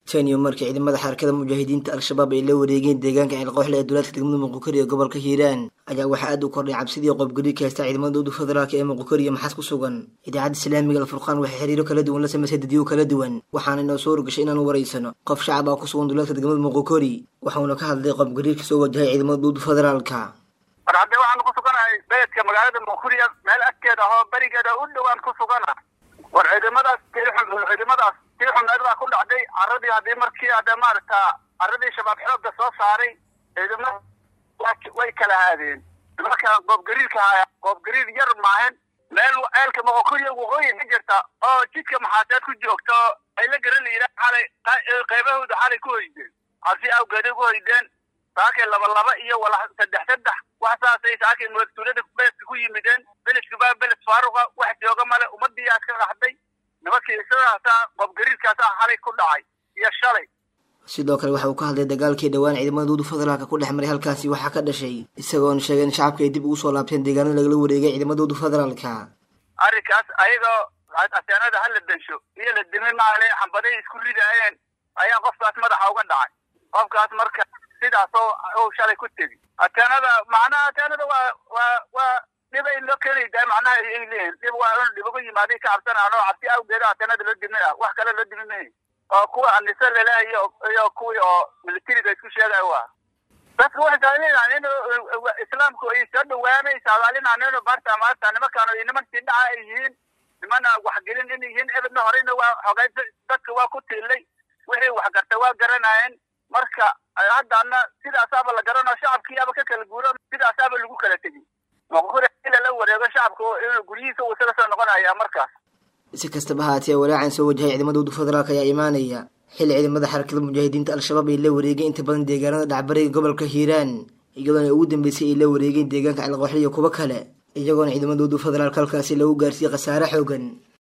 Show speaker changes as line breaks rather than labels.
tan iyo markii ciidamada xarakada mujaahidiinta al-shabaab ay la wareegeen deegaanka ceelqooxle ee dowlaadka degmada muqukari ee gobolka hiiraan ayaa waxaa aad u kordhay cabsidii qoobgari ka haysta ciidamada dowda federaalk ee muqukari iyo maxaas ku sugan idaacadda islaamiga alfurqaan waxay xiriiro kala duwan la samaysay dadyo kala duwan waxaana inoo soo rogashay inaanu waraysano qof shacab ah ku sugan dowlaadka degmada muqukari waxauna ka hadlay qoobgariirka soo wajahay ciidamada dowda federaalka
war haddee waxaanu ku suganahay beledka magaalada muqukuri meel agteeda ahoo berigeeda u dhowaan ku sugana war ciidamadaas ciidamadaas tii xumeed baa ku dhacday caradii haddii markii hadde maaragta caradii shabaab xoogga soo saaray ciidamada way kala haadeen markaan qoobgariirka haya qoobgariir yar maahan meel ceelka moqokuriya waqooyi ka jirta oo jidka maxaaseed ku joogto ay la garan layidhaah xalay qaybahooda xalay ku hoydeen cabsi awgeeday ku hoydeen saakay laba laba iyo wala saddex saddex wax saasay saakay tuulada beledka ku yimideen beledka baa beled faaruqa wax jooga male ummadiyaa ka raxday nimankii isadaasa qoobgariirkaasaa xalay ku dhacay iyo shalay
sidoo kale waxa uu ka hadlay dagaalkii dhowaan ciidamada dowda federaalka ku dhex maray halkaasi waxaa ka dhashay isagoona sheegay in shacabka ay dib ugu soo laabteen deegaanada lagala wareegay ciidamada dowda federaalka
arrinkaas ayagoo aseenada hala densho iyo la dimi maale xambaday isku ridaayeen ayaa qofkaas madaxa uga dhacay qofkaas marka sidaasoo uu shalay ku tegi ateenada macnaha ateenada waa waa waa dhibay loo keenaydaa macnaha ay leeyihin dhib waa in dhib uga yimaaday ka cabsanaan oo cabsi awgeeda ateenada loo dimi ah wax kale loo dimi mayo oo kuwa anise laleehay iyo kuwii oo militariga isku sheegayo waa dadka waxay saadaalinaan in islaamku ay soo dhawaanay saadaalinaan in maarta maarta nimankaan niman sii dhaca ay yihiin nimana waxgelin in yihiin ebedna horeyna waa xogay dadka waa ku tiilay wixii wax gartay waa garanayeen marka haddana sidaasaaba la garano shacabkiiaba ka kala guuro sidaasaaba lagu kala tegi muqukuri in lala wareego shacabka inuu guryihiisa uu isaga soo noqonaya markaas
si kastaba haatee walaacan soo wajahay ciidamada dowda federaalk ayaa imaanaya xilli ciidamada xarakada mujaahidiinta al-shabaab ay la wareegeen inta badan deegaanada dhacbariga gobolka hiiraan iyadoona ugu dambeysay ay la wareegeen deegaanka ceelqooxle iyo kuwo kale iyagoona ciidamada dowda federaalk halkaasi lagu gaarsiiyey khasaare xoogan